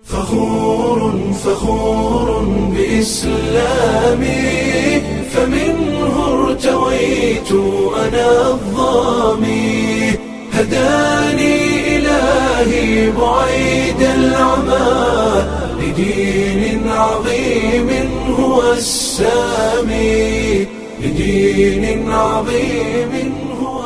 فخور فخور بإسلامي فمنه ارتويت أنا الظامي هداني إلهي بعيد العمى لدين عظيم هو السامي لدين عظيم هو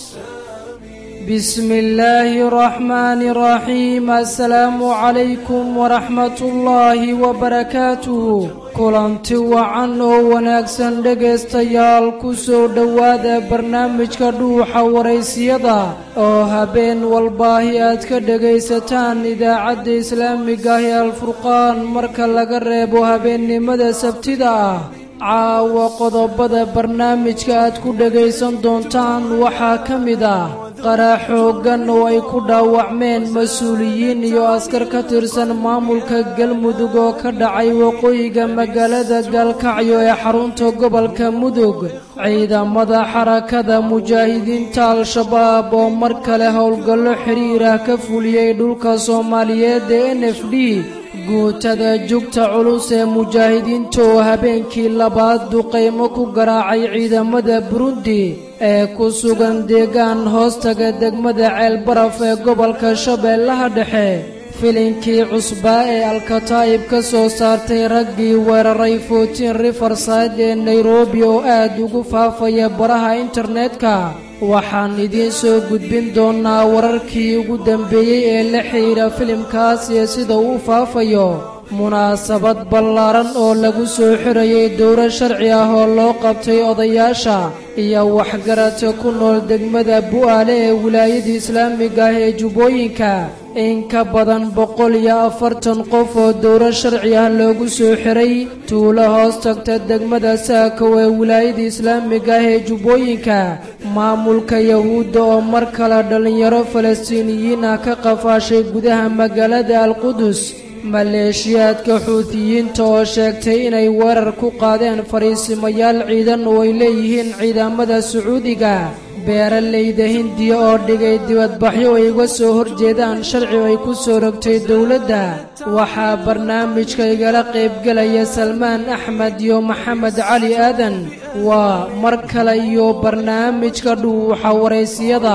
السامي بسم الله الرحمن الرحيم السلام عليكم ورحمة الله وبركاته kulanti wacan oo wanaagsan dhegaystayaal ku soo dhowaada barnaamijka dhuuxa waraysiyada oo habeen walbaahi aad ka dhegaysataan idaacadda islaamiga ah ee alfurqaan marka laga reebo habeennimada sabtida ah caawa qodobada barnaamijka aad ku dhegaysan doontaan waxaa ka mid ah qarax xooggan oo ay ku dhaawacmeen mas-uuliyiin iyo askar ka tirsan maamulka galmudug oo ka dhacay waqooyiga magaalada gaalkacyo ee xarunta gobolka mudug ciidamada xarakada mujaahidiinta al-shabaab oo mar kale howlgallo xidhiir ah ka fuliyey dhulka soomaaliyeed ee n f d guutada jugta culus ee mujaahidiinta oo habeenkii labaad duqaymo ku garaacay ciidamada burundi ee ku sugan deegaan hoostaga degmada ceelbaraf ee gobolka shabeellaha dhexe filinkii cusbaa ee alkataa'ib ka soo saartay raggii weeraray footiin rifarside ee nairobi oo aad ugu faafaya baraha internetka waxaan idiin soo gudbin doonnaa wararkii ugu dambeeyey ee la xidhiidha filimkaas iyo sida uu u faafayo munaasabad ballaaran oo lagu soo xirayay dowro sharci ah oo loo qabtay odayaasha iyo waxgaradka ku nool degmada bu'aale ee wilaayada islaamiga ah ee jubbooyinka in ka badan boqol iyo afartan qof oo dowro sharci ah loogu soo xiray tuulo hoos tagta degmada saakow ee wilaayada islaamiga ah ee jubbooyinka maamulka yahuudda oo mar kale dhallinyaro falastiiniyiin ah ka qafaashay gudaha magaalada alqudus maleeshiyaadka xuutiyiinta oo sheegtay inay weerar ku qaadeen fadhiisimayaal ciidan oo ay leeyihiin ciidamada sacuudiga beeralayda hindiya oo dhigay dibadbaxyo ay uga soo horjeedaan sharci ay ku soo rogtay dowladda waxaa barnaamijka igala qaybgelaya salmaan axmed iyo maxamed cali aadan waa mar kale iyo barnaamijka dhuuxa waraysiyada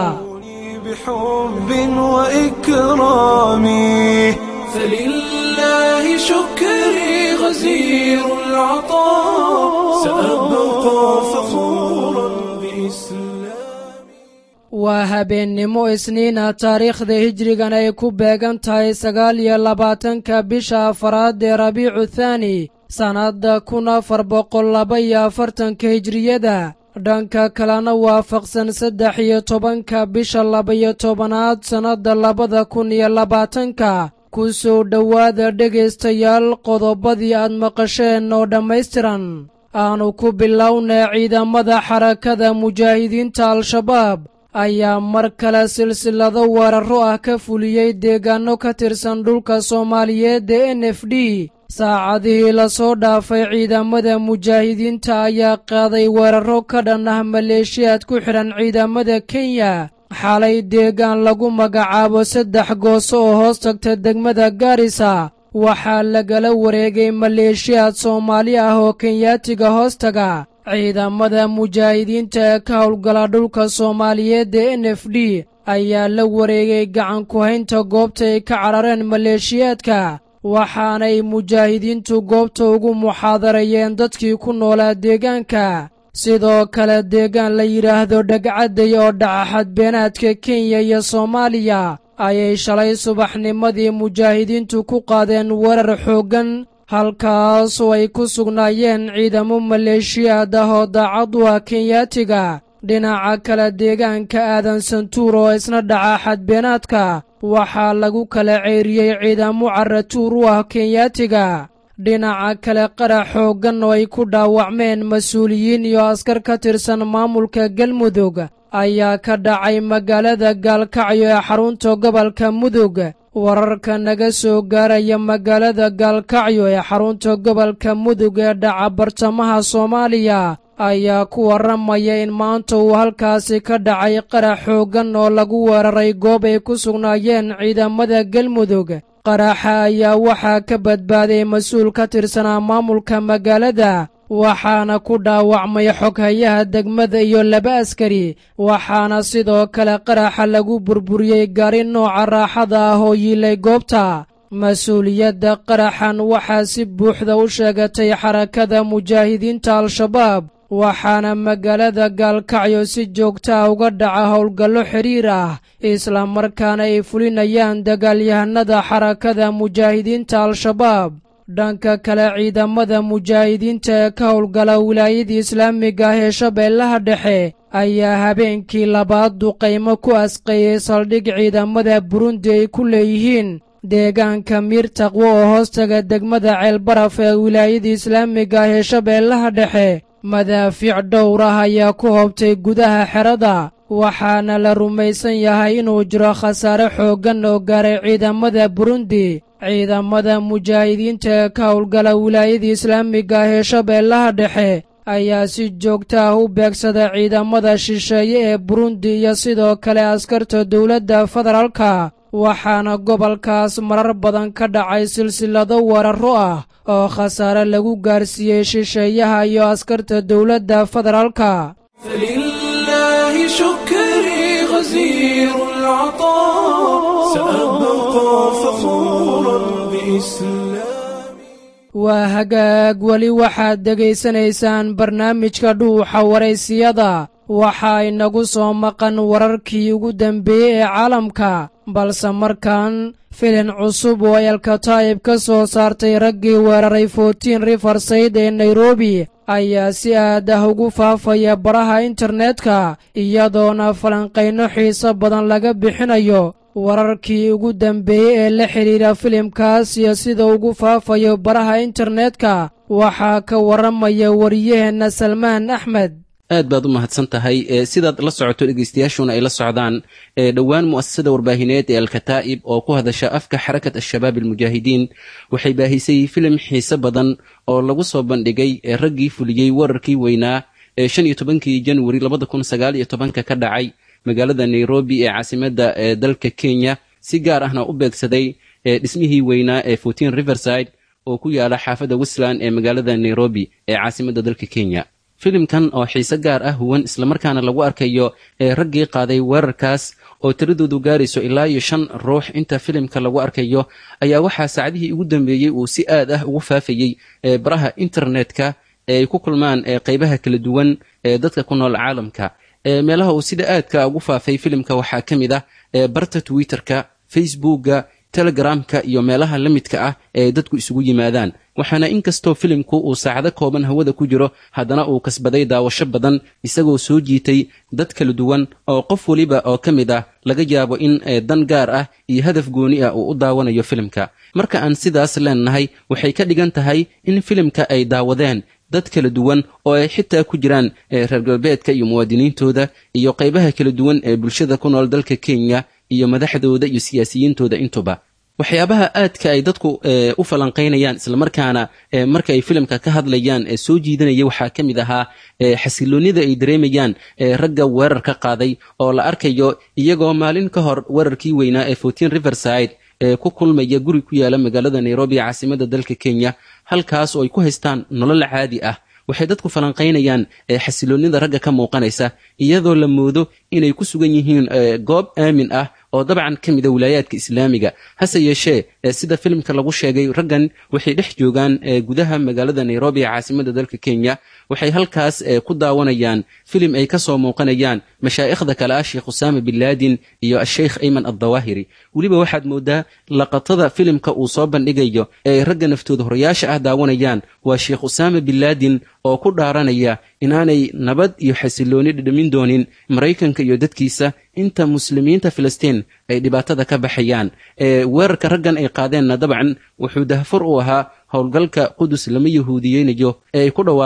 بحب وإكرامي فلله شكري غزير العطاء سأبقى فخورا بإسلامي waa habeennimo isniina taariikhda hijrigan ay ku beegan tahay sagaal iyo labaatanka bisha afaraad ee rabiicu thaani sannadda kun afar boqol laba iyo afartanka hijriyada dhanka kalena waafaqsan saddex iyo tobanka bisha laba-iyo tobanaad sannadda labada kun iyo labaatanka ku soo dhowaada dhegaystayaal qodobadii aad maqasheen oo dhammaystiran aanu ku bilownay ciidamada xarakada mujaahidiinta al-shabaab ayaa mar kale silsilado weerarro ah ka fuliyey deegaanno ka tirsan dhulka soomaaliyeed ee n f d saacadihii lasoo dhaafay ciidamada mujaahidiinta ayaa qaaday weerarro ka dhan ah maleeshiyaad ku xidhan ciidamada kenya xalay deegaan lagu magacaabo saddex gooso oo hoos tagta degmada gaarisa waxaa lagala wareegay maleeshiyaad soomaali ah oo kenyaatiga hoostaga ciidamada mujaahidiinta ee ka howlgala dhulka soomaaliyeed ee n f d ayaa la wareegay gacan ku-haynta goobta ay ka carareen maleeshiyaadka waxaanay mujaahidiintu goobta ugu muxaadarayeen dadkii ku noolaa deegaanka sidoo kale deegaan la yidhaahdo dhagcadday oo dhaca xadbeenaadka kenya iyo soomaaliya ayay shalay subaxnimadii mujaahidiintu ku qaadeen weerar xooggan halkaas oo ay ku sugnaayeen ciidamo maleeshiyaad ah oo daacad u ah kenyaatiga dhinaca kale deegaanka aadan santuur oo isna dhaca xadbeenaadka waxaa lagu kala ceeriyey ciidamo caratuur u ah kenyaatiga dhinaca kale qarax xooggan oo ay ku dhaawacmeen mas-uuliyiin iyo askar ka tirsan maamulka galmudug ayaa ka dhacay magaalada gaalkacyo ee xarunta gobolka mudug wararka naga soo gaaraya magaalada gaalkacyo ee xarunta gobolka mudug ee dhaca bartamaha soomaaliya ayaa ku warramaya in maanta uu halkaasi ka dhacay qarax xooggan oo lagu weeraray goob ay ku sugnaayeen ciidamada galmudug qaraxa ayaa waxaa ka badbaaday mas-uul ka tirsanaa maamulka magaalada waxaana ku dhaawacmay xoghayaha degmada iyo laba askari waxaana sidoo kale qaraxa lagu burburiyey gaari nooca raaxada ah oo yiilay goobta mas-uuliyadda qaraxan waxaa si buuxda u sheegatay xarakada mujaahidiinta al-shabaab waxaana magaalada gaalkacyo si joogta ah uga dhaca howlgallo xidhiir ah islamarkaana ay fulinayaan dagaalyahanada xarakada mujaahidiinta al-shabaab dhanka kale ciidamada mujaahidiinta ee ka howlgala wilaayada islaamiga ah ee shabeellaha dhexe ayaa habeenkii labaad duqaymo ku asqeeyey saldhig ciidamada burundi ay ku leeyihiin deegaanka miir taqwo oo hoostaga degmada ceelbaraf ee wilaayada islaamiga ah ee shabeellaha dhexe madaafiic dhowr ah ayaa ku hoobtay gudaha xerada waxaana la rumaysan yahay inuu jiro khasaare xooggan oo gaaray ciidamada burundi ciidamada mujaahidiinta ee ka howlgala wilaayada islaamiga ah ee shabeellaha dhexe ayaa si joogta ah u beegsada ciidamada shisheeye ee burundi iyo sidoo kale askarta dowladda federaalka waxaana gobolkaas marar badan ka dhacay silsilado weerarro ah oo khasaare lagu gaarsiiyey shisheeyaha iyo askarta dowladda federaalka فلله شكري غزير العطاء سأبقى فخورا بإسلامي waa hagaag weli waxaad dhegaysanaysaan barnaamijka dhuuxa waraysiyada waxaa inagu soo maqan wararkii ugu dambeeyey ee caalamka balse markan filin cusub oo elkataa'ib ka soo saartay raggii weeraray fortiin rifarsayd ee nairobi ayaa si aad ah ugu faafaya baraha internetka iyadoona falanqayno xiiso badan laga bixinayo wararkii ugu dambeeyey ee la xidhiidha filimkaas iyo sida ugu faafayo baraha internetka waxaa ka warramaya wariyaheenna salmaan axmed aad baad u mahadsan tahay sidaad la socoto dhegeystayaashuna ay la socdaan dhowaan mu'asasada warbaahineed ee alkataa'ib oo ku hadasha afka xarakat al-shabaab almujaahidiin waxay baahisay filim xiise badan oo lagu soo bandhigay raggii fuliyey wararkii weynaa ee shan iyo tobankii januari labada kun sagaal iyo tobanka ka dhacay magaalada nairobi ee caasimadda ee dalka kenya si gaar ahna u beegsaday dhismihii weynaa ee fortin riverside oo ku yaala xaafadda westland ee magaalada nairobi ee caasimadda dalka kenya filimkan oo xiise gaar ah huwan islamarkaana lagu arkayo ee raggii qaaday weerarkaas oo tiradoodu gaarayso ilaa iyo shan ruux inta filimka lagu arkayo ayaa waxaa saacadihii ugu dambeeyey uu si aad ah ugu faafayey ee baraha internetka ee ay ku kulmaan ee qaybaha kala duwan ee dadka ku nool caalamka meelaha uu sida aadka ugu faafay filimka waxaa ka mid ah barta twitterka facebookga telegramka iyo meelaha la midka ah ee dadku isugu yimaadaan waxaana inkastoo filimku uu saacado kooban hawada ku jiro haddana uu kasbaday daawasho badan isagoo soo jiitay dad kala duwan oo qof weliba oo ka mid ah laga yaabo in dan gaar ah iyo hadaf gooni ah uu u daawanayo filimka marka aan sidaas leenahay waxay ka dhigan tahay in filimka ay daawadeen dad kala duwan oo ay xitaa ku jiraan reer galbeedka iyo muwaadiniintooda iyo qaybaha kala duwan ee bulshada ku nool dalka kenya iyo madaxdooda iyo siyaasiyiintooda intuba waxyaabaha aadka ay dadku u falanqaynayaan islamarkaana marka ay filimka ka hadlayaan soo jiidanaya waxaa ka mid ahaa xasiloonnida ay dareemayaan ragga weerar ka qaaday oo la arkayo iyagoo maalin ka hor weerarkii weynaa ee fortin riverside ee ku kulmaya guri ku yaala magaalada nairobi ee caasimadda dalka kenya halkaas oo ay ku haystaan nolol caadi ah waxay dadku falanqaynayaan xasiloonnida ragga ka muuqanaysa iyadoo la moodo inay ku sugan yihiin goob aamin ah oo dabcan ka mida wilaayaadka islaamiga hase yeeshee sida filimka lagu sheegay raggan waxay dhex joogaan gudaha magaalada nairobi ee caasimadda dalka kenya waxay halkaas ku daawanayaan filim ay ka soo muuqanayaan mashaa'ikhda kale ah sheekh usaama bin laadin iyo asheykh ayman addawaahiri weliba waxaad moodaa laqatada filimka uu soo bandhigayo ee ragga naftooda horayaasha ah daawanayaan waa sheekh usaama bin laadin oo ku dhaaranaya inaanay nabad iyo xasilooni dhidhamin doonin maraykanka iyo dadkiisa inta muslimiinta filistiin ay dhibaatada ka baxayaan weerarka raggan ay qaadeenna dabcan wuxuu dahfur u ahaa howlgalka qudus lama yahuudiyeynayo ee ay ku dhawaaqeen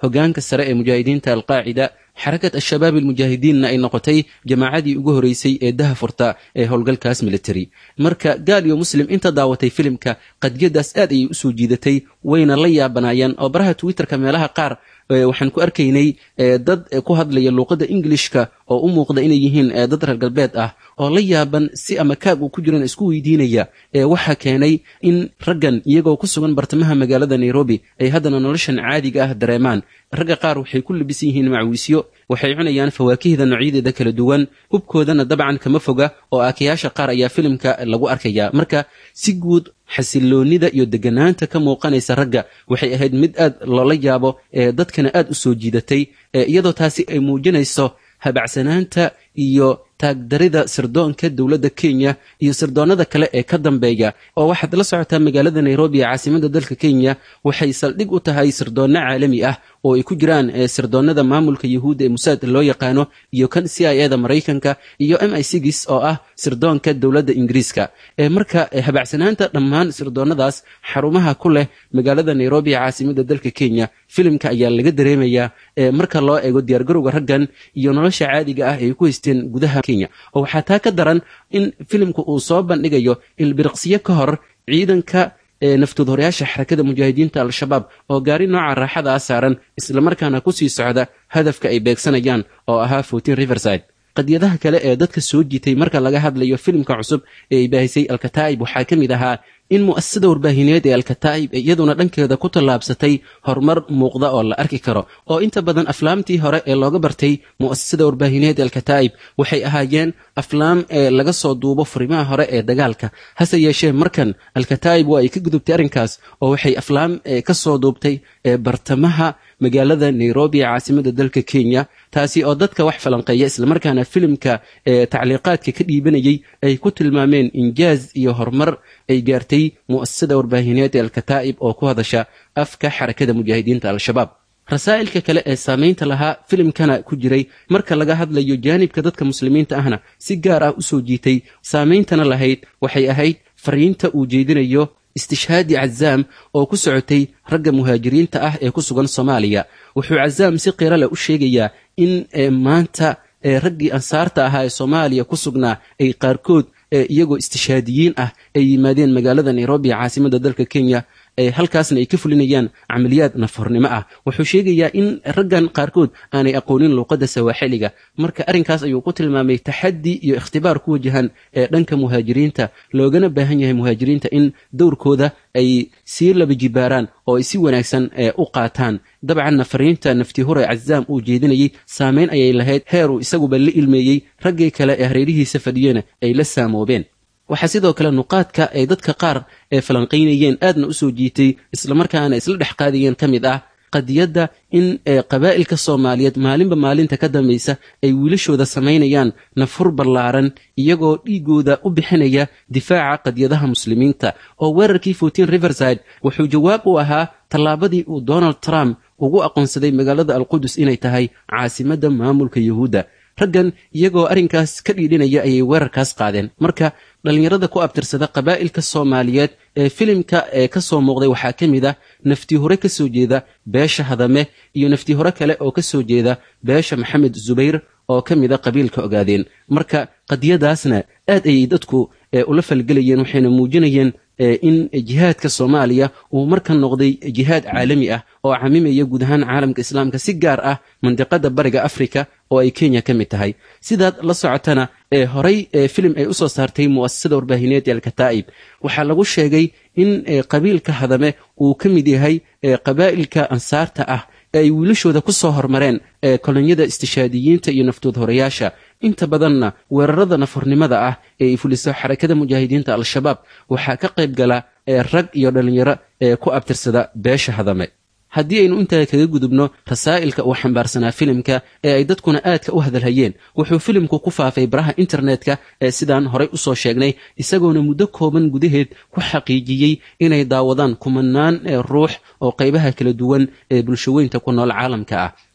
hogaanka sare ee mujaahidiinta alqaacida xarakat al-shabaab almujaahidiinna ay noqotay jamaacadii ugu horeysay ee daha furta ee howlgalkaas military marka gaal iyo muslim inta daawatay filimka qadiyadaas aad ayay usoo jiidatay wayna la yaabanaayeen oo baraha twitterka meelaha qaar waxaan ku arkaynay dad ku hadlaya luuqadda ingilishka oo u muuqda inay yihiin dad reer galbeed ah oo la yaaban si ama kaag uu ku jiran isku weydiinaya waxaa keenay in raggan iyagoo ku sugan bartamaha magaalada nairobi ay haddana noloshan caadiga ah dareemaan ragga qaar waxay ku labisan yihiin macwiisyo waxay cunayaan fawaakihda noocyadeeda kala duwan hubkoodana dabcan kama foga oo aakayaasha qaar ayaa filimka lagu arkaya marka si guud xasiloonida iyo deganaanta ka muuqanaysa ragga waxay ahayd mid aad loola yaabo ee dadkana aad u soo jiidatay iyadoo taasi ay muujinayso habacsanaanta iyo taagdarida sirdoonka dowladda kenya iyo sirdoonnada kale ee ka dambeeya oo waxaad la socotaa magaalada nairobi ee caasimada dalka kenya waxay saldhig u tahay sirdoonno caalami ah oo ay ku jiraan sirdoonnada maamulka yahuudda ee musaad loo yaqaano iyo kan c i eda maraykanka iyo m i sigis oo ah sirdoonka dowladda ingiriiska marka habacsanaanta dhammaan sirdoonnadaas xarumaha ku leh magaalada nairobi ee caasimada dalka kenya filimka ayaa laga dareemayaa marka loo eego diyaargarowga raggan iyo nolosha caadiga ah ay ku haysteen gudaha kenya oo waxaa taa ka daran in filimku uu soo bandhigayo ilbiriqsiyo ka hor ciidanka naftood horeyaasha xarakada mujaahidiinta al-shabaab oo gaari nooca raaxada ah saaran islamarkaana kusii socda hadafka ay beegsanayaan oo ahaa fortin riverside qadiyadaha kale ee dadka soo jiitay marka laga hadlayo filimka cusub ee ay baahisay alkataa'ib waxaa ka mid ahaa in mu'asasada warbaahineed ee alkataa'ib iyaduna dhankeeda ku tallaabsatay horumar muuqda oo la arki karo oo inta badan aflaamtii hore ee looga bartay mu'asasada warbaahineed ee alkataa'ib waxay ahaayeen aflaam ee laga soo duubo furimaha hore ee dagaalka hase yeeshee markan alkataa'ib waa ay ka gudubtay arrinkaas oo waxay aflaam ka soo duubtay bartamaha magaalada nairobi ee caasimada dalka kenya taasi oo dadka wax falanqeeya islamarkaana filimka tacliiqaadka ka dhiibanayay ay ku tilmaameen injaaz iyo horumar ay gaartay mu'asasada warbaahineed ee alkataa'ib oo ku hadasha afka xarakada mujaahidiinta al-shabaab rasaa'ilka kale ee saamaynta lahaa filimkana ku jiray marka laga hadlayo jaanibka dadka muslimiinta ahna si gaar ah u soo jiitay saameyntana lahayd waxay ahayd fariinta uu jeedinayo istishhaadi cazaam oo ku socotay ragga muhaajiriinta ah ee ku sugan soomaaliya wuxuu cazaam si qiiro leh u sheegayaa in maanta raggii ansaarta ahaa ee soomaaliya ku sugnaa ay qaarkood iyagoo istishhaadiyiin ah ay yimaadeen magaalada nairobi caasimada dalka kenya halkaasna ay ka fulinayaan camaliyaad nafhornimo ah wuxuu sheegayaa in raggan qaarkood aanay aqoonin luuqadda sawaaxiliga marka arrinkaas ayuu ku tilmaamay taxaddi iyo ikhtibaar ku wajahan ee dhanka muhaajiriinta loogana baahan yahay muhaajiriinta in dowrkooda ay sii laba jibaaraan oo ay si wanaagsan u qaataan dabcanna fariinta nafti hure cazaam uu jeedinayey saameyn ayay lahayd heeruu isaguba la ilmeeyey raggii kale ee hareerihiisa fadhiyena ay la saamoobeen waxaa sidoo kale nuqaadka ay dadka qaar ee falanqaynayeen aadna u soo jiitay islamarkaana isla dhex qaadayeen ka mid ah qadiyadda in qabaa'ilka soomaaliyeed maalinba maalinta ka dambaysa ay wiilashooda samaynayaan nafhur ballaaran iyagoo dhiigooda u bixinaya difaaca qadiyadaha muslimiinta oo weerarkii fortin riverside wuxuu jawaab u ahaa tallaabadii uu donald trump ugu aqoonsaday magaalada alqudus inay tahay caasimadda maamulka yuhuudda raggan iyagoo arrinkaas ka dhiidhinaya ayay weerarkaas qaadeen marka dhallinyarada ku abtirsada qabaa'ilka soomaaliyeed ee filimka ee ka soo muuqday waxaa ka mid ah nafti hore ka soo jeeda beesha hadame iyo nafti hore kale oo ka soo jeeda beesha maxamed zubayr oo ka mid a qabiilka ogaadeen marka qadiyadaasna aad ayay dadku ula falgelayeen waxayna muujinayeen in jihaadka soomaaliya uu markan noqday jihaad caalami ah oo camimaya guud ahaan caalamka islaamka si gaar ah mandiqada bariga afrika oo ay kenya ka mid tahay sidaad la socotana ee horay filim ay usoo saartay mu'asasada warbaahineed ee alkataa'ib waxaa lagu sheegay in qabiilka hadame uu ka mid yahay qabaa'ilka ansaarta ah ee ay wiilashooda ku soo hormareen ee kolonyada istishaadiyiinta iyo naftood horeyaasha inta badanna weerarada nafhornimada ah ee ay fuliso xarakada mujaahidiinta al-shabaab waxaa ka qayb gala rag iyo dhallinyaro ee ku abtirsada beesha hadame haddii aynu intaa kaga gudubno rasaa'ilka uu xambaarsanaa filimka ee ay dadkuna aadka u hadalhayeen wuxuu filimku ku faafay baraha internetka ee sidaan horay usoo sheegnay isagoona muddo kooban gudaheed ku xaqiijiyey inay daawadaan kumanaan ruux oo qaybaha kala duwan ee bulshaweynta ku nool caalamka ah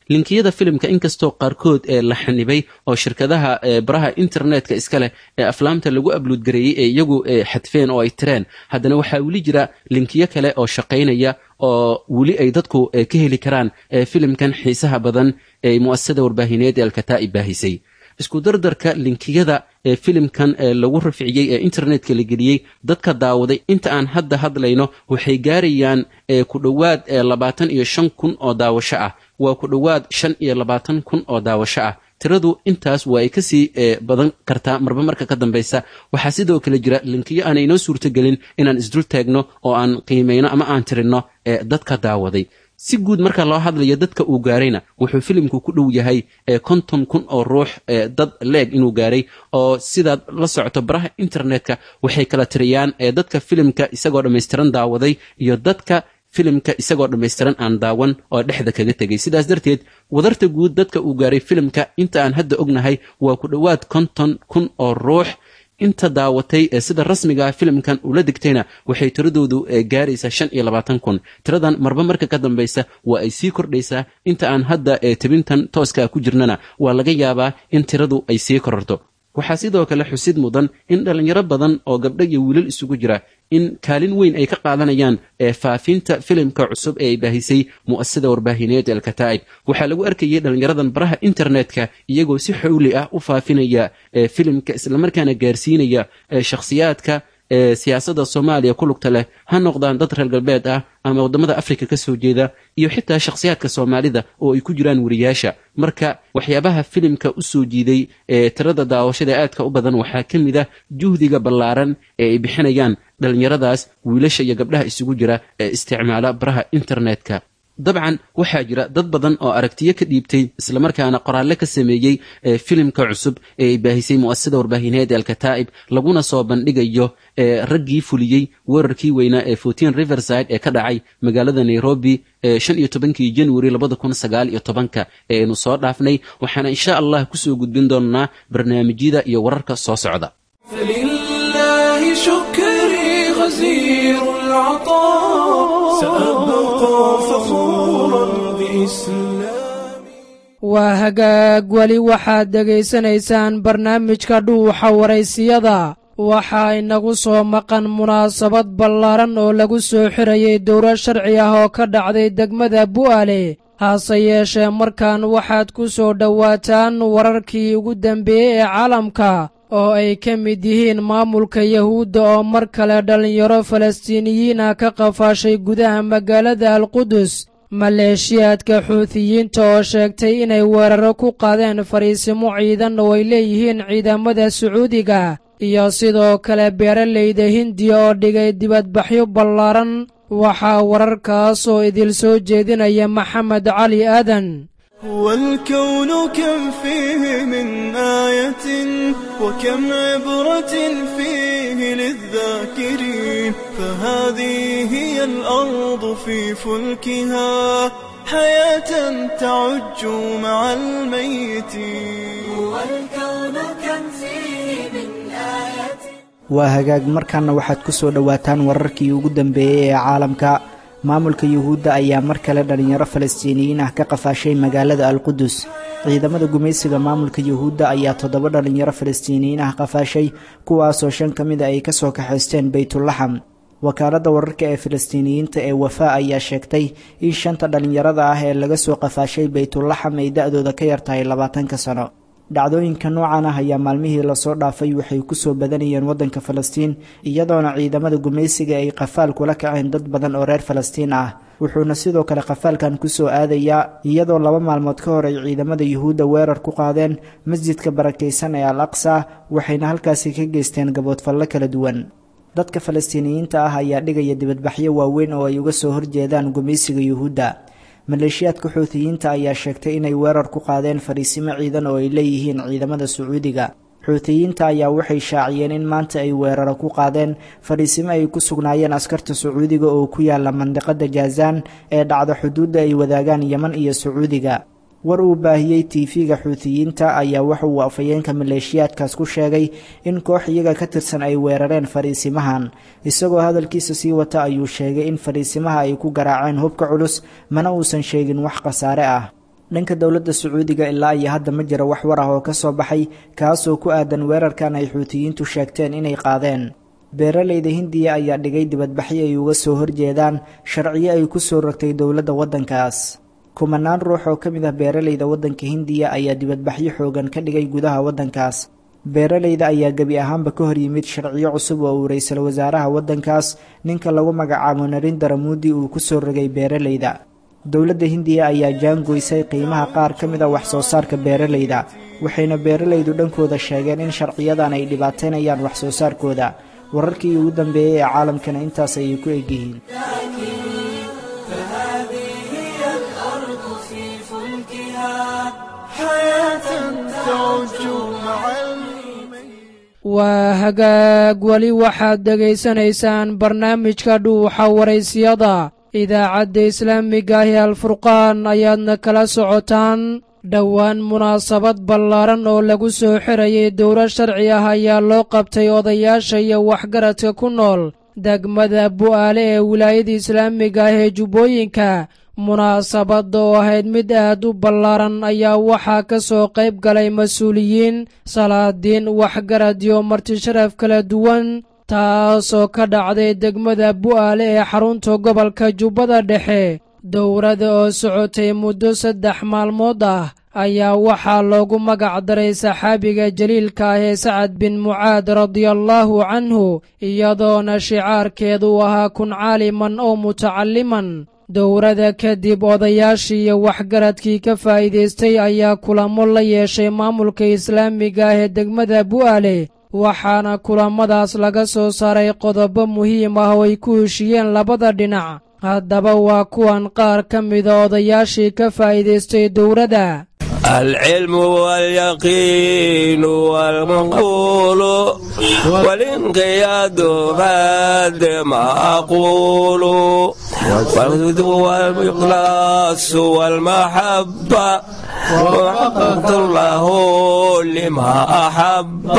linkiyada filimka inkastoo qaarkood ee la xanibay oo shirkadaha baraha internetka iska leh ee aflaamta lagu abluudgareeyey ee iyagu xadfeen oo ay tireen haddana waxaa weli jira linkiyo kale oo shaqaynaya oo weli ay dadku ka heli karaan filimkan xiisaha badan ee mu'asasada warbaahineed ee alkataa'ib baahisay isku dardarka linkiyada ee filimkan lagu rafciyey ee internetka la geliyey dadka daawaday inta aan hadda hadlayno waxay gaarayaan ku dhowaad labaatan iyo shan kun oo daawasho ah waa ku dhowaad shan iyo labaatan kun oo daawasho ah tiradu intaas waa ay kasii badan kartaa marba marka ka dambaysa waxaa sidoo kale jira linkiyo aanay inoo suurtogelin inaan isdul taagno oo aan qiimayno ama aan tirinno ee dadka daawaday si guud marka loo hadlayo dadka uu gaarayna wuxuu filimku ku dhow yahay konton kun oo ruux dad leeg inuu gaaray oo sidaad la socoto baraha internetka waxay kala tiriyaan dadka filimka isagoo dhammaystiran daawaday iyo dadka filimka isagoo dhammaystiran aan daawan oo dhexda kaga tegay sidaas darteed wadarta guud dadka uu gaaray filimka inta aan hadda ognahay waa ku dhowaad konton kun oo ruux inta daawatay ee sida rasmigaa filimkan ula degtayna waxay tiradoodu gaaraysaa shan iyo labaatan kun tiradan marba marka ka dambaysa waa ay sii kordhaysaa inta aan hadda tebintan tooskaa ku jirnana waa laga yaabaa in tiradu ay sii kororto waxaa sidoo kale xusid mudan in dhallinyaro badan oo gabdho iyo wiilal isugu jira in kaalin weyn ay ka qaadanayaan faafinta filimka cusub ee ay baahisay mu'asasada warbaahineed ee alkataa'ib waxaa lagu arkayay dhallinyaradan baraha internetka iyagoo si xowli ah u faafinaya filimka islamarkaana gaarsiinaya shakhsiyaadka siyaasadda soomaaliya ku lugta leh ha noqdaan dad reer galbeed ah ama waddamada afrika ka soo jeeda iyo xitaa shakhsiyaadka soomaalida oo ay ku jiraan weriyaasha marka waxyaabaha filimka u soo jiiday ee tirada daawashada aadka u badan waxaa ka mid ah juhdiga ballaaran ee ay bixinayaan dhallinyaradaas wiilasha iyo gabdhaha isugu jira ee isticmaala baraha internetka dabcan waxaa jira dad badan oo aragtiyo ka dhiibtay islamarkaana qoraalle ka sameeyey filimka cusub ee ay baahisay mu'asasada warbaahineed ee alkataa'ib laguna soo bandhigayo raggii fuliyey weerarkii weynaa ee fortin riverside ee ka dhacay magaalada nairobi shan iyo tobankii januari labada kun sagaal iyo tobanka ee aynu soo dhaafnay waxaana insha allah kusoo gudbin doonnaa barnaamijyada iyo wararka soo socda فلله شكري غزير العطاء سأبقى فخورا بإسلامي waa hagaag weli waxaad dhegaysanaysaan barnaamijka dhuuxa waraysiyada waxaa inagu soo maqan munaasabad ballaaran oo lagu soo xirayay dowlad sharci ah oo ka dhacday degmada bu'aale hase yeeshee markan waxaad ku soo dhowaataan wararkii ugu dambeeyey ee caalamka oo ay ka mid yihiin maamulka yahuudda oo mar kale dhallinyaro falastiiniyiin ah ka qafaashay gudaha magaalada alqudus maleeshiyaadka xuutiyiinta oo sheegtay inay weeraro ku qaadeen fariisimo ciidan oo ay leeyihiin ciidamada sacuudiga iyo sidoo kale beeralayda hindiya oo dhigay dibadbaxyo ballaaran waxaa wararkaas oo idil soo jeedinaya maxamed cali aadan والكون كم فيه من آية وكم عبرة فيه للذاكرين فهذه هي الأرض في فلكها حياة تعج مع الميتين والكون كم فيه من آية waa hagaag markaana waxaad ku soo dhowaataan wararkii ugu dambeeyey ee caalamka maamulka yuhuudda ayaa mar kale dhallinyaro falastiiniyiin ah ka qafaashay magaalada alqudus ciidamada gumaysiga maamulka yuhuudda ayaa toddoba dhallinyaro falastiiniyiin ah qafaashay kuwaasoo shan ka mida ay kasoo kaxaysteen baytulaxam wakaaladda wararka ee falastiiniyiinta ee wafaa ayaa sheegtay in shanta dhallinyarada ah ee laga soo qafaashay baytulaxam ay da-dooda ka yartahay labaatanka sano dhacdooyinka noocan ah ayaa maalmihii lasoo dhaafay waxay kusoo badanayeen waddanka falastiin iyadoona ciidamada gumaysiga ay qafaal kula kaceen dad badan oo reer falastiin ah wuxuuna sidoo kale qafaalkan kusoo aadayaa iyadoo laba maalmood ka hor ay ciidamada yuhuudda weerar ku qaadeen masjidka barakaysan ee al aqsa waxayna halkaasi ka geysteen gaboodfallo kala duwan dadka falastiiniyiinta ah ayaa dhigaya dibadbaxyo waaweyn oo ay uga soo horjeedaan gumaysiga yuhuudda maleeshiyaadka xuutiyiinta ayaa sheegtay inay weerar ku qaadeen fariisimo ciidan oo ay leeyihiin ciidamada sacuudiga xuutiyiinta ayaa waxay shaaciyeen in maanta ay weeraro ku qaadeen fadhiisimo ay ku sugnaayeen askarta sacuudiga oo ku yaala mandiqada jaazaan ee dhacda xuduudda ay wadaagaan yeman iyo sacuudiga war uu baahiyey tv-ga xuutiyiinta ayaa waxa uu afhayeenka maleeshiyaadkaas ku sheegay in koox iyaga ka tirsan ay weerareen fadhiisimahan isagoo hadalkiisa sii wata ayuu sheegay in fadhiisimaha ay ku garaaceen hubka culus mana uusan sheegin wax khasaare ah dhanka dowladda sacuudiga ilaa iyo hadda ma jira wax war ah oo ka soo baxay kaasoo ku aadan weerarkan ay xuutiyiintu sheegteen inay qaadeen beeralayda hindiya ayaa dhigay dibadbaxyo ay uga soo horjeedaan sharciyo ay ku soo rogtay dowladda waddankaas kumanaan ruux oo ka mid ah beeralayda waddanka hindiya ayaa dibadbaxyo xoogan ka dhigay gudaha waddankaas beeralayda ayaa gebi ahaanba ka hor yimid sharciyo cusub oo uu ra-iisul wasaaraha waddankaas ninka lagu magacaabo narindara muudi uu ku soo rogay beeralayda dowladda hindiya ayaa jaangoysay qiimaha qaar ka mid a wax soo saarka beeralayda waxayna beeralaydu dhankooda sheegeen in sharciyadan ay dhibaataynayaan wax soo saarkooda wararkii ugu dambeeyey ee caalamkana intaas ayay ku egyihiin فهذه هي الأرض في فلكها حياة تعج مع الميت waa hagaag weli waxaad dhegaysanaysaan barnaamijka dhuuxa waraysiyada idaacadda islaamiga ahi alfurqaan ayaadna kala socotaan dhowaan munaasabad ballaaran oo lagu soo xirayay dowro sharci ah ayaa loo qabtay odayaasha iyo waxgaradka ku nool degmada bu'aale ee wilaayada islaamiga ah ee jubbooyinka munaasabadda oo ahayd mid aad u ballaaran ayaa waxaa ka soo qayb galay mas-uuliyiin salaadiin waxgarad iyo martisharaf kala duwan taasoo ka dhacday degmada bu'aale ee xarunta gobolka jubbada dhexe dowrada oo socotay muddo saddex maalmood ah ayaa waxaa loogu magac daray saxaabiga jaliilka ah ee sacad bin mucaad radiallaahu canhu iyadoona shicaarkeedu ahaa kun caaliman oo mutacalliman dowrada kadib odayaashii iyo waxgaradkii ka faa'iidaystay ayaa kulamo la yeeshay maamulka islaamiga ah ee degmada bu'aale waxaana kulamadaas laga soo saaray qodobo muhiim ah oo ay ku heshiyeen labada dhinac haddaba waa kuwan qaar ka mida odayaashii ka faa'iidaystay dowladda العلم واليقين والمقول والانقياد بعد ما أقول والهدوء والإخلاص والمحبة وحققت الله لما أحب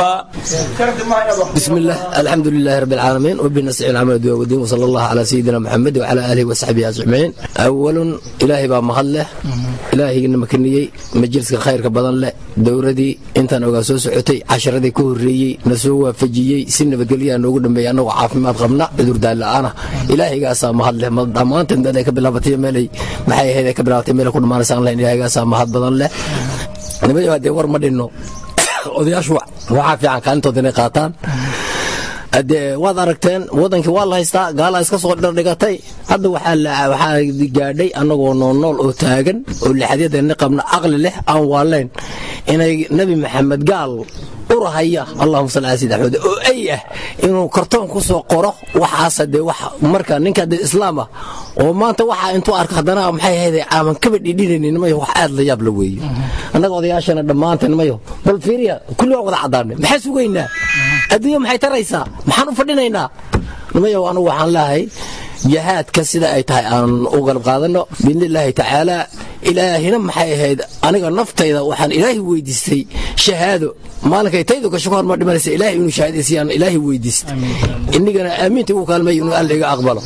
بسم الله الحمد لله رب العالمين وبنستعين العمل والدين وصلى الله على سيدنا محمد وعلى اله وصحبه اجمعين اولا الهي با مهله الهي مكنيي مجلس خير بدن له dowradii intaan ogaa soo socotay casharadii ka horreeyey na soo waafajiyey si nabadgelyaa noogu dhambeeyey annagoo caafimaad qabna cudurdaan la'aana ilaahigaasaa mahad leh dhammaanteen dad ay ka bilaabatay meelay maxay ahayd ay ka bilaabatay meelay ku dhammaanaysaan lahayn ilaahigaasaa mahad badan leh nimayo haddee war ma dhinno odayaashu waxaa fiican kaalintooda inay qaataan dee waad aragteen wadankii waa la haystaa gaalaa iska soo dhardhigatay hadda waxaa gaadhay annagoo noolnool oo taagan oo lixadyadeenni qabna caqli leh aan waalayn inay nebi maxamed gaal urahaya allahuma salli ala sayid axmed oo ay ah inuu kartoon ku soo qoro waxaasa dee wax marka ninka dee islaam ah oo maanta waxaa intuu arko haddana maxay ahayde aaman kaba dhidhinaynin mayo wax aad la yaab la weeye annaga odayaashana dhammaanteen mayo bal fiiriya kulli waan wada caddaanay maxaa sugaynaa adduunya maxay taraysaa maxaan u fadhinaynaa nimayow anugu waxaan leehay jihaadka sida ay tahay aan u galab qaadanno biidni illaahi tacaala ilaahina maxay ahayd aniga naftayda waxaan ilaahay weydiistay shahaado maalinkay taydu gasho ka horma dhimanaysa ilaahay inuu shahaadaysayaan ilaahay weydiistay inigana aamiinta igu kaalmay inuu alla iga aqbalo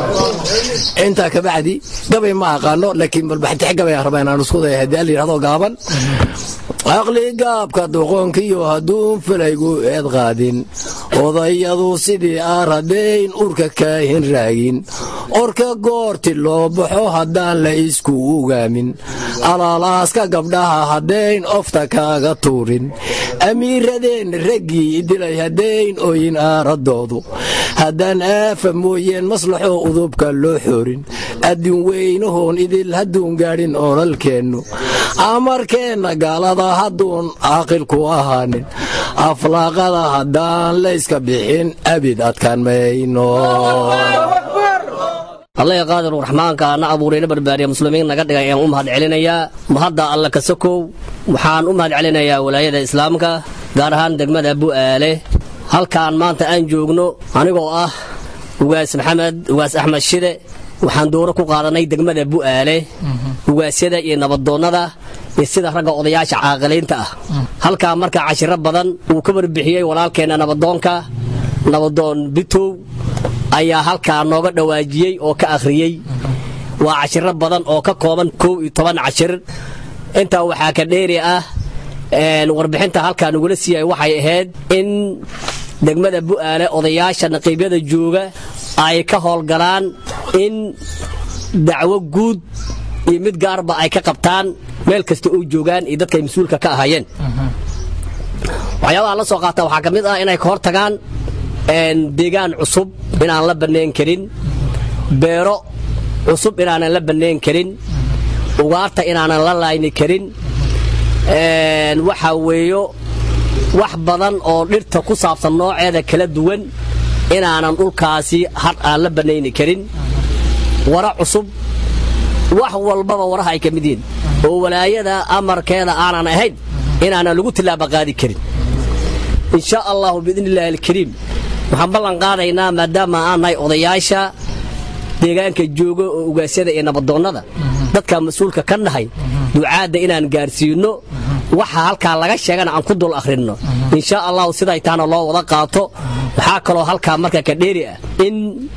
intaa kabacdi gabay ma aqaano laakiin balbaxtix gabay aan rabaa inaan isku daya haddii alla yidhahdo gaaban aqli gaabka doqonkiyo hadduun falaygu eed qaadin odayadu sidii aradhayn urka kaahin raagin orka goorti loo baxo haddaan la isku ugaamin alaalaaska gabdhaha haddayn ofta kaaga tuurin amiiradeen raggii dilay haddayn oyin aaradoodu haddaan aafa mooyeen maslaxoo udubka loo xoorin adduun weynahoon idil hadduun gaadhin oolalkeennu amarkeenna gaalada hadduun caaqilku ahaanin aflaaqada haddaan layska bixin abid adkaan mayno allaha qaadir raxmaanka na abuurayna barbaariya muslimiin naga dhigay ayaan u mahad celinayaa mahadda alla ka sokow waxaan u mahad celinayaa walaayada islaamka gaar ahaan degmada bu'aale halkaan maanta aan joogno anigoo ah ugaas maxamed ugaas axmed shide waxaan dooro ku qaadanay degmada bu'aale ugaasyada iyo nabadoonnada iyo sida ragga odayaasha caaqiliinta ah halkaa markaa cashiro badan uu ka warbixiyey walaalkeenna nabadoonka nabadoon bitow ayaa halkaa nooga dhawaajiyey oo ka akhriyey waa cashiro badan oo ka kooban kow iyo toban cashir intaa waxaa ka dheeri ah warbixinta halkaa nagula siiyay waxay ahayd in degmada bu'aale odayaasha naqiibyada jooga ay ka howlgalaan in dacwo guud iyo mid gaarba ay ka qabtaan meel kasta oo joogaan iyo dadka ay mas-uulka ka ahaayeen waxyaabaha la soo qaata waxaa ka mid ah inay ka hor tagaan deegaan cusub inaan la bannayn karin beero cusub inaanan la bannayn karin ugaarta inaanan la laayni karin waxaa weeyo wax badan oo dhirta ku saabsan nooceeda kala duwan inaanan dhulkaasi har aan la bannayni karin wara cusub wax walbaba waraha ay ka mid yihiin oo walaayada amarkeeda aanan ahayn inaanan lagu tillaaba qaadi karin in sha allahu biidni illaahi alkariim waxaan ballan qaadaynaa maadaama aan nahay odayaasha deegaanka jooga oo ugaasyada iyo nabadoonnada dadka mas-uulka ka nahay ducaadda inaan gaarsiinno waxa halkaa laga sheegana aan ku dul akhrinno in sha allahu siday taana loo wada qaato waxaa kaloo halkaa marka ka dheeri ah in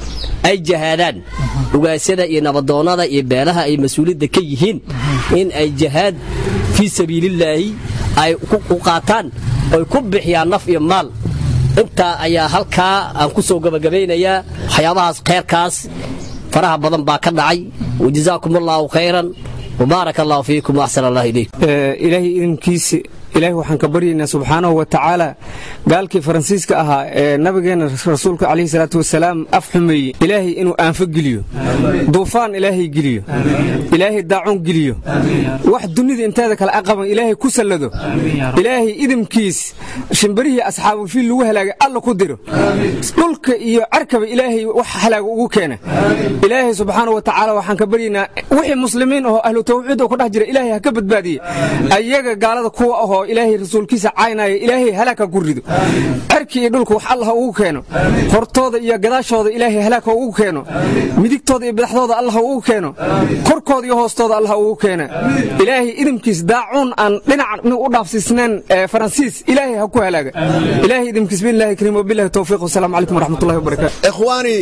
ay jahaadaan ugaasyada iyo nabadoonnada iyo beelaha ay mas-uuliyadda ka yihiin in ay jahaad fii sabiilillaahi ay u qaataan oy ku bixiyaan naf iyo maal intaa ayaa halkaa aan ku soo gabagabaynayaa waxyaabahaas khayrkaas faraha badan baa ka dhacay wajazaakum allaahu khayran wbaarak allahu fiikum waaxsan allah ilaykum ilaahay idinkiisa ilaahay waxaan ka baryaynaa subxaanahu wa tacaala gaalkii faransiiska ahaa ee nabigeenna rasuulka calayhi salaatu wasalaam af xumeeyey ilaahay inuu aanfo geliyo duufaan ilaahay geliyo ilaahay daacun geliyo wax dunida inteeda kale aqaban ilaahay ku sallado ilaahay idimkiis shimbarihii asxaabulfiil lagu halaagay alla ku diro dhulka iyo carkaba ilaahay wax halaaga ugu keena ilaahay subxaanahu wa tacaala waxaan ka baryaynaa wixii muslimiin ahoo ahlu tawxiid oo ku dhex jira ilaahay ha ka badbaadiye ayaga gaalada kuwa ahoo ilaahay rasuulkiisa caynaya ilaahay halaag ha ku rido cerki iyo dhulka wax allah ha ugu keeno hortooda iyo gadaashooda ilaahay halaag ha ugu keeno midigtooda iyo badaxdooda allah ha ugu keeno korkooda iyo hoostooda allah ha ugu keena ilaahay idimkiis daacuun aan dhinac u dhaafsiisnayn faransiis ilaahay ha ku halaaga ilaahay idimkiis billahi kariim wabillahi tawfiiq wasalaamu calaykum waraxmatullahi wabarakaatu ikhwaani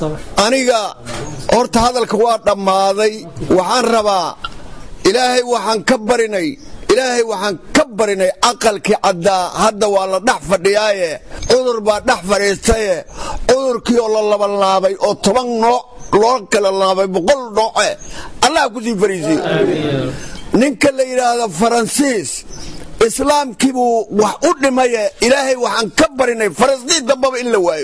aniga horta hadalka waa dhammaaday waxaan rabaa ilaahay waxaan ka barinay ilaahay waxaan ka barinay aqalkii caddaa hadda waa la dhex fadhiyaaye cudur baa dhex fadhiistaye cudurkii oo la labanlaabay oo toban nooc loo kala laabay boqol nooce allah ku sii fariisiyo ninka la yidhaahdo faransiis islaamkii buu wax u dhimaye ilaahay waxaan ka barinay falastiin dambaba in la waayo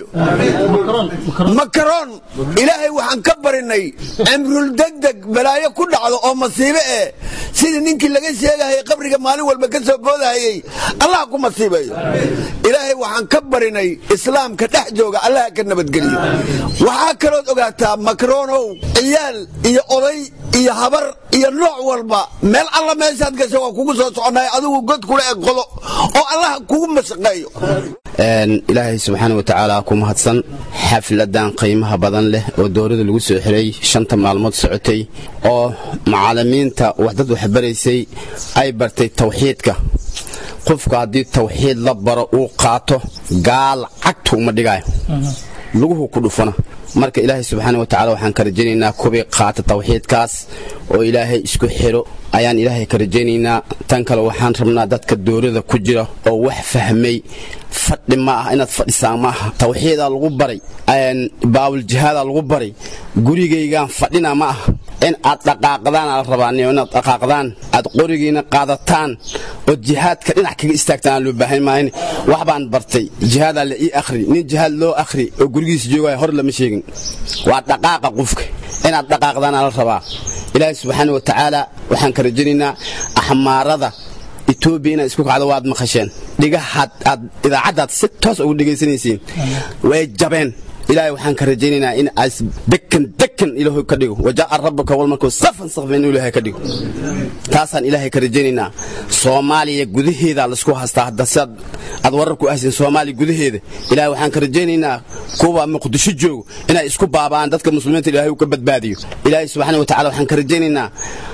makaroon ilaahay waxaan ka barinay cimrul degdeg balaayo ku dhacdo oo masiibe eh sidii ninkii laga sheegahayay qabriga maalin walba ka soo boodahayey allah ku masiibayo ilaahay waxaan ka barinay islaamka dhex jooga allah ka nabadgeliyo waxaa kalood ogaataa makaronow ciyaal iyo oday iyo habar iyo nooc walba meel alla meeshaad gasha waa kugu soo soconay adigu god kula eg qodo oo allah kugu mashaqeeyo ilaahay subxaana wa tacaala ku mahadsan xafladan qiimaha badan leh oo dowladda lagu soo xiray shanta maalmood socotay oo macallimiinta wax dad waxbaraysay ay bartay tawxiidka qofka haddii tawxiid la baro uu qaato gaal cagtu uma dhigaayo luguhu ku dhufana marka ilaahay subxaana wa tacala waxaan ka rajaynaynaa kubii qaata tawxiidkaas oo ilaahay isku xiro ayaan ilaahay ka rajaynaynaa tan kale waxaan rabnaa dadka dowlada ku jira oo wax fahmay fadhi ma ah inaad fadhisaan ma aha tawxiidaa lagu baray baawuljihaada lagu baray gurigaygaan fadhina ma aha in aad dhaqaaqdaan ala rabaa inaad dhaqaaqdaan aad qorigiina qaadataan oo jihaadka dhinac kaga istaagtaan aan loo baahan maahin wax baan bartay jihaadaa la ii akhri nin jihaad loo akhri oo gurigiisa joogaya hor lama sheegin waa dhaqaaqa qofka inaad dhaqaaqdaan ala rabaa ilaahay subxaana wa tacaala waxaan ka rajaynaynaa axmaarada etoobiya inaad isku kacdo waad maqasheen dhigahaad aad idaacaddaad si toos ugu dhegaysanaysiin way jabeen ilaahay waxaan ka rajaynaynaa in aas dekan dekan ilaahu ka dhigo wajaa'a rabbuka wal markuu safan safan inuu ilaahay ka dhigo taasaan ilaahay ka rajaynaynaa soomaaliya gudaheeda laisku haystaa hadda sidaad aad warar ku ahsin soomaaliya gudaheeda ilaahay waxaan ka rajaynaynaa kuwa muqdisho joogo inay isku baaba'aan dadka muslimiinta ilaahay uu ka badbaadiyo ilaahay subxaana wa tacala waxaan ka rajaynaynaa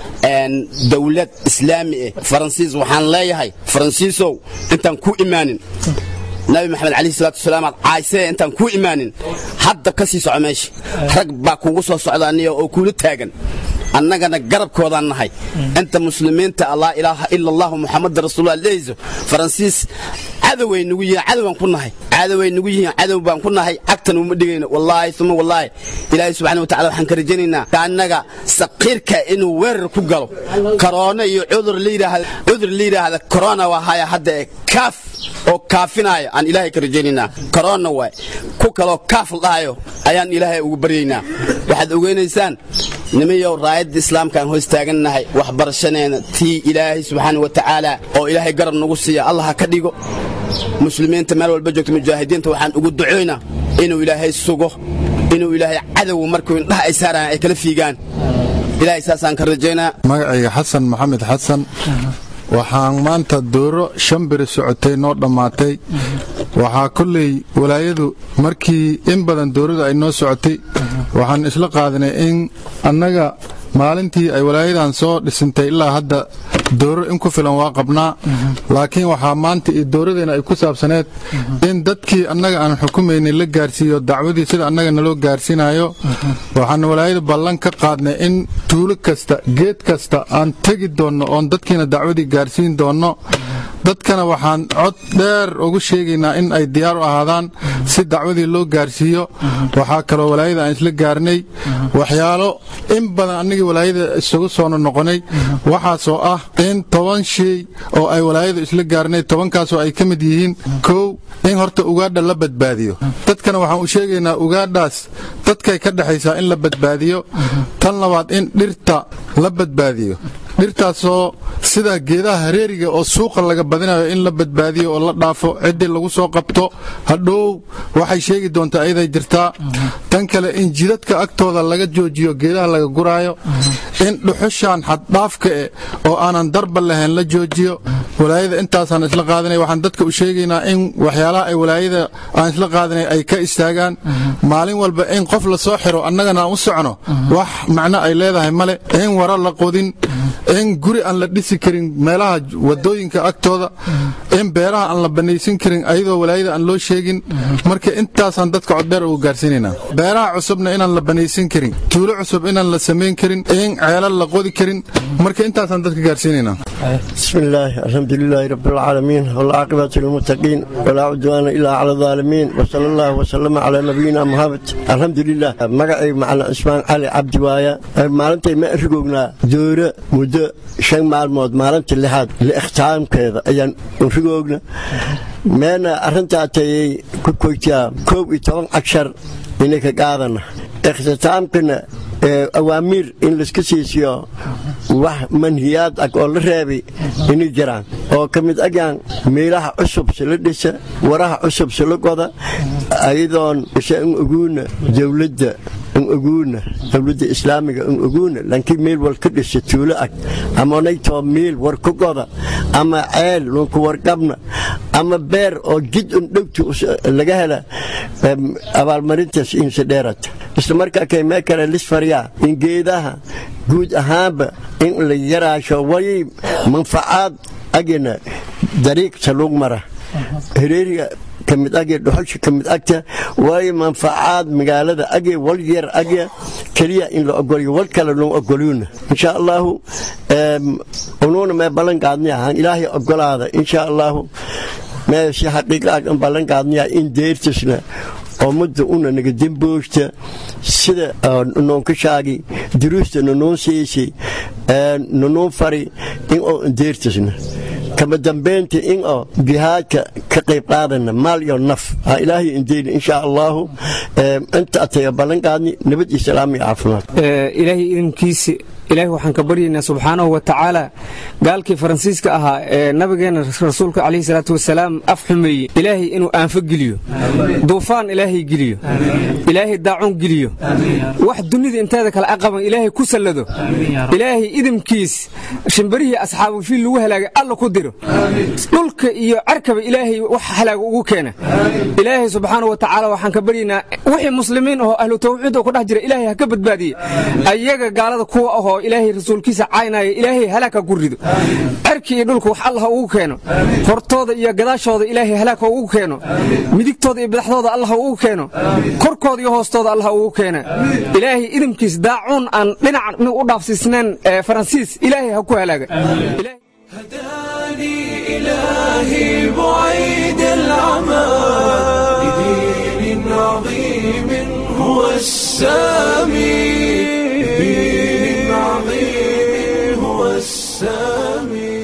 dowlad islaami eh faransiis waxaan leeyahay faransiisow intaan ku imaanin nabi maxamed calayhi salaatu wasalaam aad caaysee intaan kuu imaanin hadda ka sii soco meesha rag baa kugu soo socda aniga oo kuula taagan annagana garabkoodaan nahay inta muslimiinta laa ilaaha ila allahu muxamada rasuulullah leeyso faransiis cadoway nugu yihiin cadowbaan ku nahay cadoway nugu yihiin cadow baan ku nahay cagtan uma dhigayno wallaahi uma wallaahi ilaahay subxana wa tacala waxaan ka rajaynaynaa annaga saqiirka inuu weerar ku galo korona iyo cudur la yidhaahda cudur la yidhaahda corona waa haya hadda ee kaaf oo kaafinaayo aan ilaahay ka rajaynaynaa corona waay ku kaloo kaaf la dhahayo ayaan ilaahay ugu baryaynaa waxaad ogeynaysaan nimayow raayadda islaamka aan hoos taagannahay waxbarashaneena tii ilaahay subxaana wa tacaala oo ilaahay garab nagu siiya allah ha ka dhigo muslimiinta meel walba joogta mujaahidiinta waxaan ugu ducoynaa inuu ilaahay sugo inuu ilaahay cadow markuu indhaha ay saaraan ay kala fiigaan ilaahay saasaan ka rajaynaa magacayga xasan maxamed xasan waxaan maanta dooro shan beri socotay noo dhammaatay waxaa kolley walaayadu markii in badan doorada ay noo socotay waxaan isla qaadanay in annaga maalintii ay walaayadan soo dhisintay ilaa hadda dooro in ku filan waa qabnaa laakiin waxaa maanta iyo dooradeena ay ku saabsaneed in dadkii annaga aan xukumaynay la gaarsiiyo dacwadii sida annaga naloo gaarsiinayo waxaan walaayada ballan ka qaadnay in tuulo kasta geed kasta aan tegi doonno oon dadkiina dacwadii gaarsiin doonno dadkana waxaan cod dheer ugu sheegaynaa in ay diyaar u ahaadaan si dacwadii loo gaarsiiyo waxaa kaloo walaayada aan isla gaarnay waxyaalo in badan annagii walaayada isugu soona noqonay waxaasoo ah in toban shay oo ay walaayadu isla gaarnay tobankaasoo ay ka mid yihiin kow in horta ugaadha la badbaadiyo dadkana waxaan u sheegaynaa ugaadhaas dadkay ka dhexaysaa in la badbaadiyo tan labaad in dhirta la badbaadiyo dhirtaasoo sida geedaha hareeriga oo suuqa laga badinayo in la badbaadiyo oo la dhaafo ciddii lagu soo qabto hadhow waxay sheegi doontaa ayaday jirtaa tan kale in jidadka agtooda laga joojiyo geedaha laga guraayo in dhuxushaan xaddhaafka eh oo aanan darba lahayn la joojiyo walaayada intaasaan isla qaadanay waxaan dadka u sheegaynaa in waxyaalaha ay walaayada aan isla qaadanay ay ka istaagaan maalin walba in qof la soo xiro annagana aan u socno wax macno ay leedahay male in wara la qodin in guri aan la dhisi karin meelaha wadooyinka agtooda in beeraha aan la banaysan karin ayadoo walaayada aan loo sheegin marka intaasaan dadka coddheer ugu gaarsiinaynaa beeraha cusubna inaan la banaysan karin tuulo cusub inaan la samayn karin in ceelal la qodi karin marka intaasaan dadka gaarsiinaynaa بسم الله الحمد لله رب العالمين والعاقبة للمتقين ولا عدوان إلا على الظالمين وصلى الله وسلم على نبينا محمد الحمد لله مقعي معنا اسمان علي عبد وايا مالنتي ما ارقونا دورة مدة شن معلومات مالنت اللحاد لاختام كذا ايان ارقونا مانا ارنتا تي كوكويتيا كوب يتوان عشر إنك قادنا اختتامكنا awaamiir in layska siisiyo wax manhiyaad ag oo la reebay inay jiraan oo ka mid agaan meelaha cusub sila dhisa waraha cusub sila goda ayadoon isa in oguuna dowladda in oguuna dowladda islaamiga in oguuna lankii meel wal ka dhisa tuulo ag ama naytoo meel war ku goda ama ceel lunku warqabna ama beer oo jid un dhowti laga hela abaalmarintaas insa dheerata isla markaa kaymee kale lisfaryaa in geedaha guud ahaanba in la yaraasho way manfacaad agina dariiq saluug mara hereeriga kamid age dhuxusha kamid agta waayo manfacaad magaalada age wal yar age keliya in la ogoliyo wal kale loo ogoliyuna insha allahu unuuna mee ballan qaadniya han ilaahay ogolaada insha allahu mee si xaqiiqa ballan qaadniya in deertisna oo mudda una naga demboosta sida noonkashaagi duruusta nanoon siisi nanoon fari in oo deertisna kama dambeynta in oo jihaadka ka qayb qaadana maal iyo naf ha ilaahay indeyna insha allahu inta ataya ballan qaadni nabad iyo salaam iyo caafimaad ilaahay idinkiisi ilaahay waxaan ka baryaynaa subxaanahu wa tacaala gaalkii faransiiska ahaa ee nabigeena rasuulka calayhi salaatu wasalaam af xumeeyey ilaahay inuu aanfo geliyo duufaan ilaahay geliyo ilaahay daacun geliyo wax dunida inteeda kale aqaban ilaahay ku sallado ilaahay idinkiis shimbarihii asxaabu fiil lagu halaagay alla ku diro dhulka iyo carkaba ilaahay wax halaaga ugu keena ilaahay subxaanahu wa tacaala waxaan ka baryaynaa wixii muslimiin ahoo ahlu tawxiid oo ku dhex jira ilaahay ha ka badbaadiye ayaga gaalada kuwa ahoo ilaahay rasuulkiisa caynaya ilaahay halaag ha ku rido cerki iyo dhulka wax allah ugu keeno hortooda iyo gadaashooda ilaahay halaag ha ugu keeno midigtooda iyo badaxdooda allah ha ugu keeno korkooda iyo hoostooda allah ha ugu keena ilaahay idinkiis daacuun aan dhinac u dhaafsiisnayn faransiis ilaahay ha ku halaaga إلهي بعيد العمى لدين عظيم هو السامي لدين عظيم هو السامي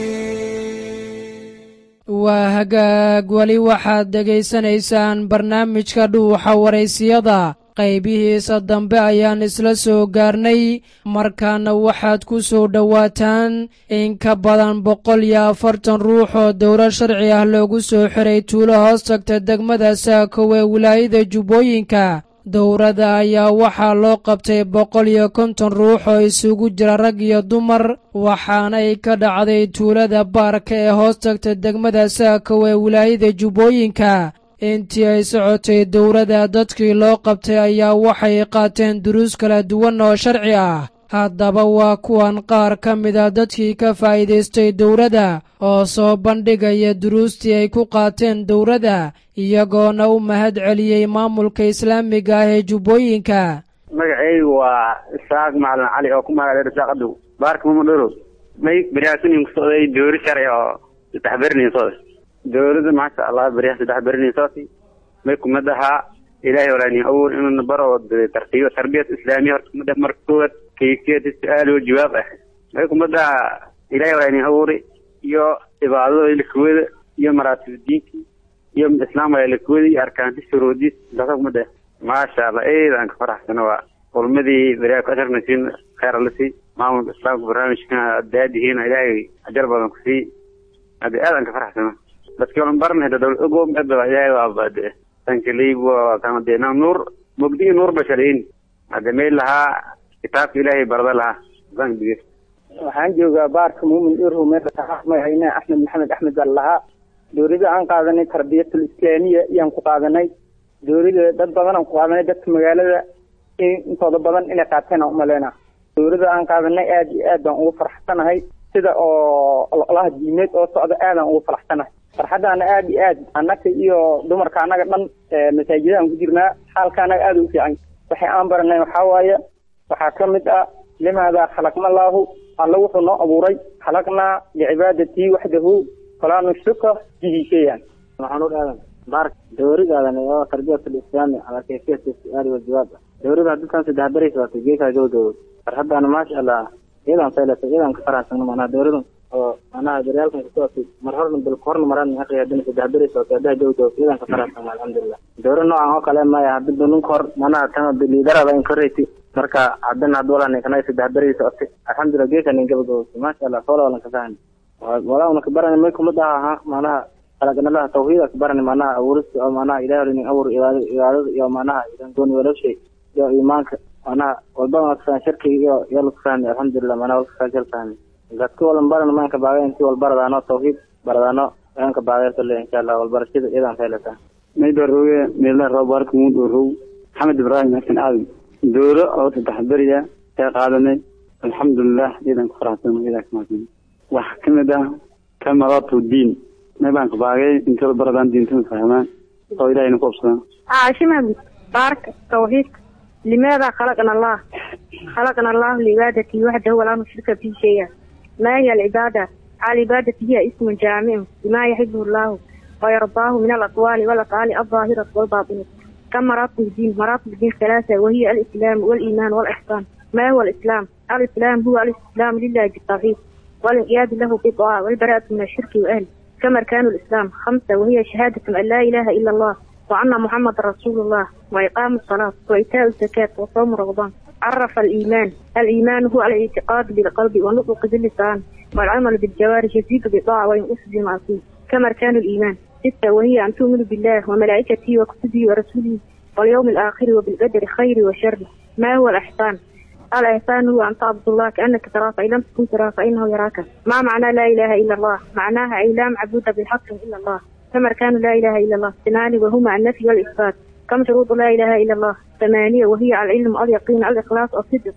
waa hagaag weli waxaad dhegaysanaysaan barnaamijka dhuuxa waraysiyada qaybihiisa dambe ayaan isla soo gaarnay markaana waxaad ku soo dhowaataan in ka badan boqol iyo afartan ruux oo dowlad sharci ah loogu soo xiray tuulo hoos tagta degmada saakow ee wilaayada jubbooyinka dowladda ayaa waxaa loo qabtay boqol iyo konton ruux oo isugu jira rag iyo dumar waxaanay ka dhacday tuulada baarka ee hoos tagta degmada saakow ee wilaayada jubbooyinka intii ay socotay dowladda dadkii loo qabtay ayaa waxay qaateen duruus kala duwan oo sharci ah haddaba waa kuwan qaar ka mida dadkii ka faa'iidaystay dowladda oo soo bandhigaya duruustii ay ku qaateen dowladda iyagoona u mahad celiyey maamulka islaamiga ah ee jubbooyinka magacaygu waa isaaq macalin cali oo ku magacdheer isaaq adow baarka mamadhoro may beriyaasinin ku socday doori sharci oo saddex bernin socday dowladda maasha allah beryaha saddex bernin socotay may kumad ahaa ilaahay walaani awur inuu baro tartiibo tarbiyat islaamiya horta kumad marka koowaad kayfiyada su-aal oo jawaab ah may kumad ahaa ilaahay walaani awuri iyo cibaadada ilikuwada iyo maraatib diinki iyo islaamka ilikuwada iyo arkaanti shuruudis daasa kumad ah maasha allah eedaan ka faraxsano waa kulmadii beriyaa ku asharnasiin khayr alasi maamulka islaamka barnaamijkan daadihiina ilaahay ajar badan ku sii hadda aadaan ka faraxsano dadkii olan barnay dowlad ogoom adaba ilaahay waa baade tankaliib waa kama deena nuur mugdigi nuur basharayn hadda meel lahaa kitaabka ilaahay barada lahaa bangiga waxaan joogaa baarka muumin irhu meelmahayne axmed maxamed axmed baa lahaa dowladda aan qaadanay tarbiyatul islaamiya iyaan ku qaadanay dowladda dad badan aan ku qaadanay dadka magaalada intooda badan inay qaateen aan umaleyna dowladda aan qaadanay aad iyo aad baan ugu faraxsanahay sida oo ololaha diimeed oo socda aadaan ugu faraxsanahay farxaddaana aad iyo aad annaga iyo dumarka annaga dhan masaajidaan ku jirnaa xaalka annaga aada u fiican waxay aan baranay waxaa waaye waxaa ka mid ah limaada khalaqna allaahu alla wuxuu noo abuuray khalaqnaa licibaadatii waxdahu falaa nushruka bihi shayan maxamuud aadan baark dowladaadan oo tarbiyatul islaami ala kayfiyati su-aali wajawaab dowladda dadkan saddex beri socotay geekaa gabagabo farxaddaana maasha allah iyadan faylasa iyadan ka faraxsano macnaha dowladan oo macnaha daryaalkan ka socotay mar horna bil horna maraan aqri hadana saddex beri socotay haddaa gabagabo iyadan ka faraxsano alxamdulilah dowlad noocan oo kale maya hadda dununka hor macnaha tan liidarada in korreyti marka haddana hadda walaa ninkana saddex beri socotay alxamdulilah geekaa nin gabagabo maasha allah soola walan ka fahani walaa una ka barani may kumad aha macnaha kalaganalaha tawxiida ka barani macnaha abuurista oo macnaha ilahi linin abuur cibaadada cibaadada iyo macnaha gooni walowshay iyo iimaanka macnaha walbana lakafahmi shirkiga iyo iyo lakafahmi alxamdulilah macnaha walkafahmi fahmi dadka walan baran maanka baagay intii wal baradaano tawxiid baradaano aanka baagay kale insha allah walbarashada iyadan faylata mayda roge meelna roob barka muu dhorow maxamed ibraahim xasan aadan dowlo oo saddex beriya ee qaadanay alxamdulilah iyadan ku faraxsan iyadan ka mahadsan wax ka mid ah kamaratu diin may baan ka baagay intooda baradaan diintana fahmaan oo ilahayna ku obsadaan عاشمة بارك توحيد لماذا خلقنا الله خلقنا الله لعبادته وحده ولا نشرك به شيئا ما هي العبادة العبادة هي اسم جامع لما يحبه الله ويرضاه من الأقوال والأفعال الظاهرة والباطنة كم مراتب الدين مراتب الدين ثلاثة وهي الإسلام والإيمان والإحسان ما هو الإسلام الإسلام هو الاستسلام لله بالتوحيد والانقياد له بالطاعة والبراءة من الشرك وأهله كما أركان الإسلام خمسة وهي شهادة أن لا إله إلا الله وأن محمد رسول الله وإقام الصلاة وإيتاء الزكاة وصوم رمضان عرف الإيمان الإيمان هو الاعتقاد بالقلب والنطق باللسان والعمل بالجوارح يزيد بالطاعة وينقص بالمعصية كما أركان الإيمان ستة وهي أن تؤمن بالله وملائكته وكتبه ورسوله واليوم الآخر وبالقدر خير وشر ما هو الإحسان الإحسان هو أن تعبد الله كأنك تراه فإن لم تكن تراه فإنه يراك ما معنى لا إله إلا الله معناها أي لا معبود بالحق إلا الله كما أركان لا إله إلا الله اثنان وهما النفي والإثبات كم شروط لا إله إلا الله ثمانية وهي العلم اليقين الإخلاص الصدق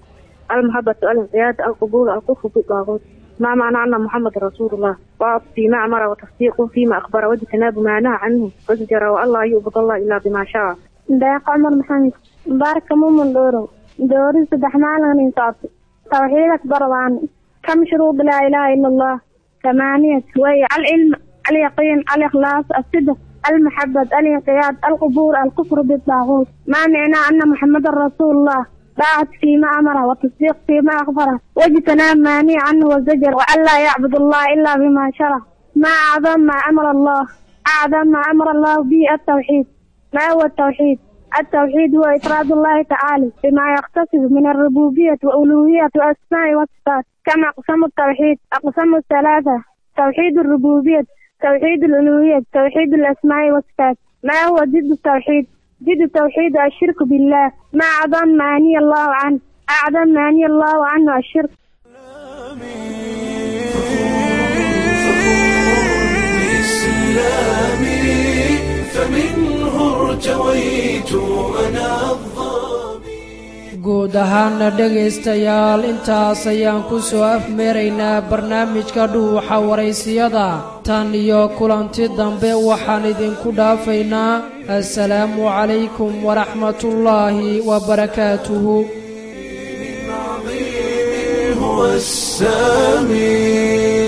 المحبة الانقياد القبول الكفر بالطاغوت ما معنى أن محمد رسول الله وعط فيما أمر وتصديق فيما أخبر واجتناب ما نهى عنه وزجر والله يعبد الله إلا بما شاء deeq cumar maxamed baarka mumun dhowrow dowri saddex maalin insaabto tawxiid akbar waan kam shuruud laa ilaaha ila allah ثمانية وهي العلم اليقين الإخلاص الصدق المحبة الانقياد القبول الكفر بالطاغوت ما معنى أن محمد رسول الله طاعة فيما أمره والتصديق فيما أخبره واجتناب ما نهي عنه والزجر وأن لا يعبد الله إلا بما شرع ما أعظم ما أمر الله أعظم ما أمر الله به التوحيد ما هو التوحيد؟ التوحيد هو إفراد الله تعالى بما يختص من الربوبية وألوهية وأسماء وصفات كما أقسام التوحيد أقسام الثلاثة توحيد الربوبية توحيد الألوهية توحيد الأسماء والصفات ما هو ضد التوحيد؟ ضد التوحيد الشرك بالله ما أعظم ما نهي الله عنه أعظم ما نهي الله عنه الشرك إسلامي فمنه ارتويت أنا guud ahaana dhegaystayaal intaas ayaan ku soo afmeeraynaa barnaamijka dhuuxa waraysiyada tan iyo kulanti dambe waxaan idinku dhaafaynaa assalaamu calaykum waraxmatullaahi wabarakaatuhu هو السامي